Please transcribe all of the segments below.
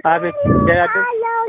አቤት ደህና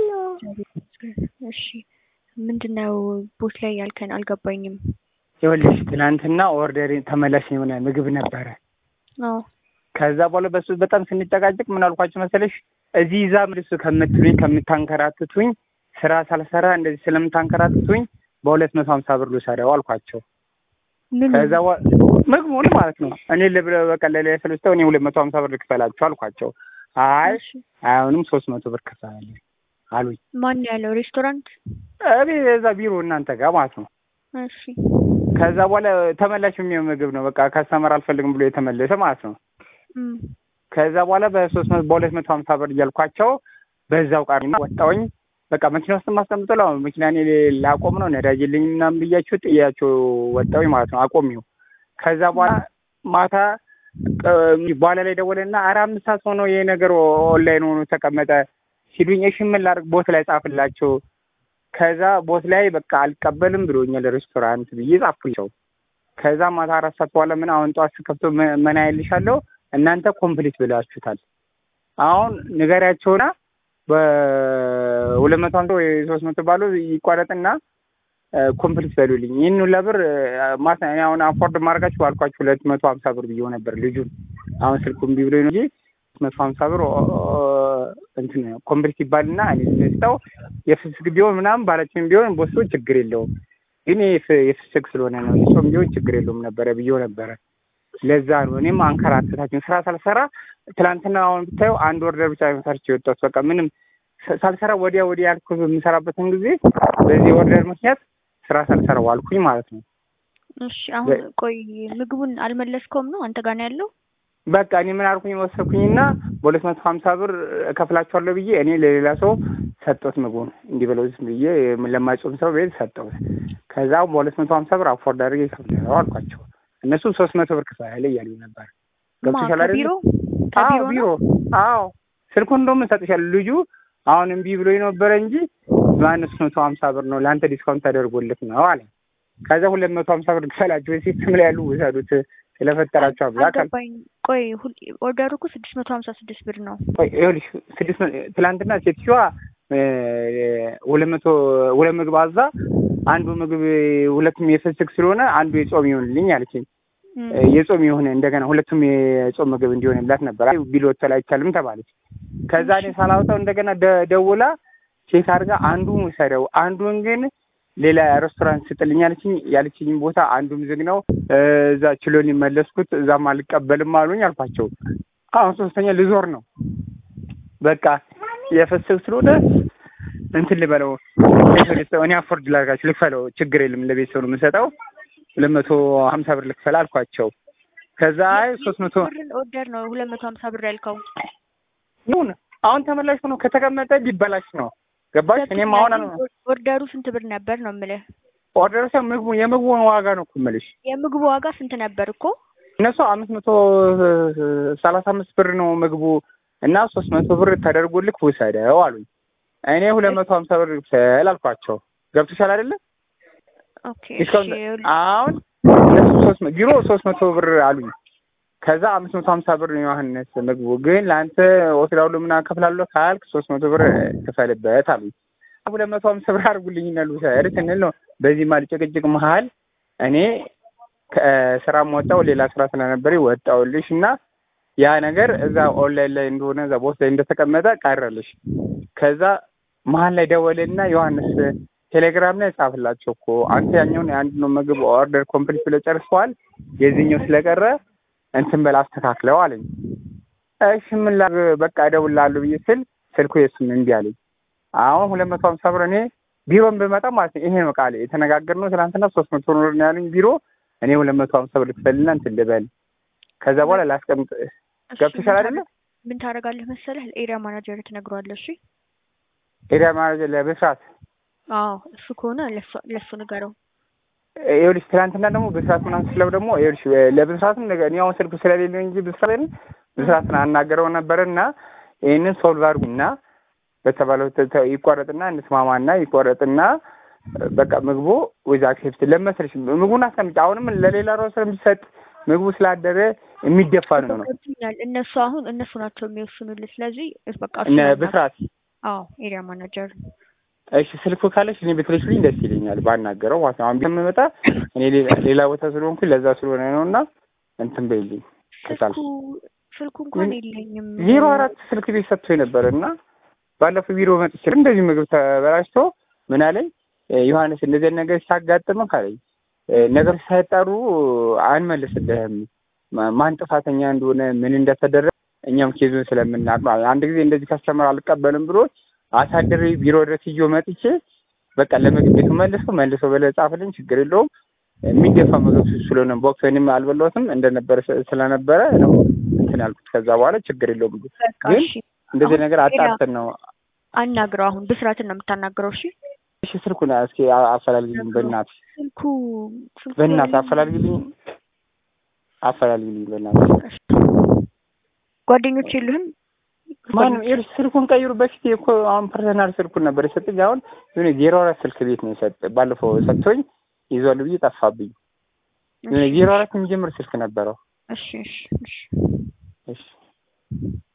እሺ ምንድነው ቦት ላይ ያልከን? አልገባኝም። ይኸውልሽ ትናንትና ኦርደር ተመላሽ የሆነ ምግብ ነበረ። አዎ ከዛ በኋላ በሱ በጣም ስንጨቃጨቅ ምን አልኳቸው መሰለሽ እዚህ ይዛ ምልስ ከምትሉኝ ከምታንከራትቱኝ ስራ ሳልሰራ እንደዚህ ስለምታንከራትቱኝ በሁለት መቶ ሀምሳ ብር ልውሰደው አልኳቸው። ምን ከዛ በኋላ ምግቡን ማለት ነው እኔ ልብረ በቀለለ ስለስተው እኔ ሁለት መቶ ሀምሳ ብር ልክፈላቸው አልኳቸው። አይ እሺ፣ አሁንም ሶስት መቶ ብር ክፈል አሉኝ። ማን ያለው ሬስቶራንት? እኔ እዛ ቢሮ እናንተ ጋር ማለት ነው። እሺ ከዛ በኋላ ተመላሽ የሚሆን ምግብ ነው በቃ ከስተመር አልፈልግም ብሎ የተመለሰ ማለት ነው። እም፣ ከዛ በኋላ በሶስት መቶ በሁለት መቶ ሀምሳ ብር እያልኳቸው በዛው ቃርና ወጣሁኝ። በቃ መኪና ውስጥ ማስቀምጠው ለው መኪና እኔ ላቆም ነው ነዳጅ የለኝም ምናምን ብያቸው ጥያቸው ወጣሁኝ ማለት ነው። አቆሚው ከዛ በኋላ ማታ ቅ- በኋላ ላይ ደወለና ኧረ አምስት ሰዓት ሆኖ ይሄ ነገር ኦንላይን ሆኖ ተቀመጠ ሲሉኝ እሺ ምን ላድርግ ቦት ላይ ጻፍላቸው። ከዛ ቦት ላይ በቃ አልቀበልም ብሎኛል ሬስቶራንት ብዬ ጻፍኩላቸው። ከዛ ማታ አራት ሰዓት በኋላ ምን አሁን ጠዋት ስከፍቶ ምን- ምን አይልሻለሁ እናንተ ኮምፕሊት ብላችሁታል። አሁን ንገሪያቸውና በሁለት መቶ ሀምሳ ወይ ሶስት መቶ ባሉ ይቋረጥና ኮምፕሊት በሉልኝ። ይህን ሁላ ብር ማታ እኔ አሁን አፎርድ ማድረጋችሁ ባልኳችሁ ሁለት መቶ ሀምሳ ብር ብዬው ነበር ልጁን። አሁን ስልኩ እምቢ ብሎኝ ነው እንጂ ሁለት መቶ ሀምሳ ብር ኦ- እንትን ኮምፕሊት ይባልና እኔ ስጠው የፍስክ ቢሆን ምናምን ባለችም ቢሆን ቦሶ ችግር የለውም ግን የፍ- የፍስክ ስለሆነ ነው የጾም ቢሆን ችግር የለውም ነበረ ብዬው ነበረ። ለዛ ነው እኔም አንከራተታችን ስራ ሳልሰራ ትላንትና አሁን ብታየው አንድ ወርደር ብቻ ሰርቼ የወጣሁት በቃ ምንም ሳ- ሳልሰራ ወዲያ ወዲያ ያልኩት የምሰራበትን ጊዜ በዚህ ወርደር ምክንያት ስራ ሳልሰራ ዋልኩኝ ማለት ነው። እሺ አሁን ቆይ ምግቡን አልመለስከውም ነው አንተ ጋር ነው ያለው? በቃ እኔ ምን አልኩኝ ወሰድኩኝና በሁለት መቶ ሀምሳ ብር እከፍላቸዋለሁ ብዬ እኔ ለሌላ ሰው ሰጠሁት ምግቡን እንዲህ ብለው ዝም ብዬ ለማይጾም ሰው ቤት ሰጠሁት። ከዛ በሁለት መቶ ሀምሳ ብር አፎርድ አድርጌ እከፍላለሁ አልኳቸው። እነሱ ሶስት መቶ ብር ክፈል እያሉኝ ነበር። ማ ገብቶሻል አይደል? ከቢሮ አዎ ከቢሮ ቢሮ ነው? አዎ ስልኩን እንደውም እሰጥሻለሁ። ልጁ አሁን እምቢ ብሎኝ ነበረ እንጂ ማነስ መቶ ሀምሳ ብር ነው ለአንተ ዲስካውንት ተደርጎልህ ነው አለ። ከዛ ሁለት መቶ ሀምሳ ብር ክፈላችሁ ሲስተም ላይ ያሉ ውሰዱት ስለፈጠራቸው አምላክ አለ። አልገባኝ። ቆይ ሁል ኦርደሩ እኮ ስድስት መቶ ሀምሳ ስድስት ብር ነው። ቆይ ይኸውልሽ ስድስት መ- ትላንትና ሴትዮዋ እ፣ ሁለት መቶ ሁለት ምግብ አዛ አንዱ ምግብ ሁለቱም የፍስክ ስለሆነ አንዱ የጾም ይሆንልኝ አለችኝ። እም፣ እ፣ የጾም የሆነ እንደገና ሁለቱም የጾም ምግብ እንዲሆንላት ነበር። አይ ቢሎት ላይ አይቻልም ተባለች። ከዛ እኔ ሳላወጣው እንደገና ደ- ደውላ ቼክ አድርጋ አንዱን ውሰደው አንዱን ግን ሌላ ሬስቶራንት ስጥልኝ ያለችኝ ያለችኝ ቦታ አንዱም ዝግ ነው። እ፣ እዛ ችሎን መለስኩት። እዛም አልቀበልም አሉኝ አልኳቸው። አሁን ሶስተኛ ልዞር ነው። በቃ የፈሰግ ስለሆነ እንትን ልበለው ለቤተሰብ እኔ አፎርድ ላድርጋችሁ ልክፈለው፣ ችግር የለም ለቤተሰብ ነው የምሰጠው። ሁለት መቶ ሀምሳ ብር ልክፈል አልኳቸው። ከዛ አይ ሶስት መቶ ብርን ኦርደር ነው ሁለት መቶ ሀምሳ ብር ያልከው። ይሁን አሁን ተመላሽ ሆኖ ከተቀመጠ ሊበላሽ ነው። ገባሽ? እኔም አሁን ኦርደሩ ስንት ብር ነበር ነው የምልህ? ኦርደር ሰው ምግቡ የምግቡን ዋጋ ነው እኮ የምልሽ። የምግቡ ዋጋ ስንት ነበር እኮ? እነሱ አምስት መቶ ሰላሳ አምስት ብር ነው ምግቡ እና ሶስት መቶ ብር ተደርጎልክ ውሰደው አሉኝ። እኔ ሁለት መቶ ሀምሳ ብር ክፈል አልኳቸው። ገብቶሻል አይደለ? ኦኬ እሺ፣ ዲስካውንት ይኸውልህ፣ አሁን እነሱ ሶስት መ- ቢሮ ሶስት መቶ ብር አሉኝ። ከዛ አምስት መቶ ሀምሳ ብር ነው ዮሐንስ ምግቡ ግን ለአንተ ወስዳለሁ ምናምን እከፍላለሁ ካልክ ሶስት መቶ ብር ክፈልበት አሉኝ። ሁለት መቶ ሀምሳ ብር አድርጉልኝ እና ልውሰድ ስንል ነው በዚህ ማል ጭቅጭቅ መሀል እኔ ከስራም ወጣው ሌላ ስራ ስለነበረ ወጣውልሽ እና ያ ነገር እዛ ኦንላይን ላይ እንደሆነ እዛ ቦት ላይ እንደተቀመጠ ቀረልሽ። ከዛ መሀል ላይ ደወልና ዮሐንስ ቴሌግራም ላይ ጻፍላቸው እኮ አንተ ያኛውን የአንድ ነው ምግብ ኦርደር ኮምፕሊት ብለህ ጨርሰዋል፣ የዚህኛው ስለቀረ እንትን በል አስተካክለው አለኝ። እሺ ምን ላድርግ በቃ እደውልልሃለሁ ብዬ ስል ስልኩ የሱም እምቢ አለኝ። አሁን ሁለት መቶ ሀምሳ ብር እኔ ቢሮን ብመጣ ማለት ነው ይሄ ነው ቃል የተነጋገርነው ትናንትና ሶስት መቶ ብር ነው ያሉኝ ቢሮ እኔ ሁለት መቶ ሀምሳ ብር ልክፈልና እንትን ልበል ከዛ በኋላ ላስቀምጥ እሺ፣ ገብቶሻል ምን አይደለ? ታደርግ- ምን ታደርጋለህ መሰለህ? ለኤሪያ ማናጀር ትነግረዋለህ። እሺ፣ ኤሪያ ማናጀር ለብስራት አዎ እሱ ከሆነ ለሱ- ለሱ ንገረው። ይኸውልሽ ትናንትና ደግሞ ብስራት ምናምን ስለው ደግሞ ይኸውልሽ ለብስራትም ነገ እኔ አሁን ስልኩ ስለሌለ እንጂ ብስራትን ብስራትን አናገረው ነበር እና ይህንን ሶልቭ አድርጉና በተባለው ተ- ተ- ይቋረጥና እንስማማና ይቋረጥና በቃ ምግቡ ወይዛ አክሴፕት ለመሰለሽ ምግቡን አስቀምጭ አሁንም ለሌላ ራው ስለሚሰጥ ምግቡ ስላደረ የሚደፋ ነው ነው ገብቶኛል። እነሱ አሁን እነሱ ናቸው የሚወስኑልህ። ስለዚህ በቃ እነ እሱን አናግረው። ብስራት አዎ ኤሪያ ማናጀር እሺ ስልኩ ካለሽ እኔ ብትልሽልኝ ደስ ይለኛል ባናገረው ማለት ነው። አሁን ከምመጣ እኔ ሌላ- ሌላ ቦታ ስለሆንኩኝ ለዛ ስለሆነ ነው እና እንትን በይልኝ ከቻልሽ ስልኩ ስልኩ እንኳን የለኝም። ዜሮ አራት ስልክ ቤት ሰጥቶኝ ነበር እና ባለፈው ቢሮ መጥቼ እንደዚህ ምግብ ተበላሽቶ ምን አለኝ እ፣ ዮሐንስ እንደዚህ አይነት ነገር ሲያጋጥምህ ካለኝ እ፣ ነገሮች ሳይጣሩ አንመልስልህም ማ- ማን ጥፋተኛ እንደሆነ ምን እንደተደረገ እኛም ኬዙን ስለምናውቅ ነው። አንድ ጊዜ እንደዚህ ከስተመር አልቀበልም ብሎ አሳድሬ ቢሮ ድረስ ይዞ መጥቼ በቃ ለምግብ ቤቱ መልሶ መልሶ በለ ጻፍልኝ፣ ችግር የለውም የሚደፋ ምግብ ስለሆነ ቦክስ ወይም አልበላሁትም እንደነበረ ስ- ስለነበረ ነው እንትን ያልኩት። ከዛ በኋላ ችግር የለውም ምግብ በቃ ግን እሺ እንደዚህ አሁን ነገር ሌላ- አጣርተን ነው። አናግረው። አሁን ብስራትን ነው የምታናግረው። እሺ እሺ ስልኩን እስኪ አ- አፈላልግልኝ በእናትህ ስልኩ ስልኩ በእናትህ የለኝም። አፈላልግልኝ አፈላልግልኝ በእናትህ። እሺ። ጓደኞች የሉህም? ማንም ይኸውልሽ ስልኩን ቀይሩ። በፊት እኮ አሁን ፐርሰናል ስልኩን ነበር የሰጠኝ። አሁን የሆነ ዜሮ አራት ስልክ ቤት ነው የሰጠ ባለፈው ሰጥቶኝ ይዟል ብዬ ጠፋብኝ። የሆነ ዜሮ አራት የሚጀምር ስልክ ነበረው። እሺ እሺ እሺ እሺ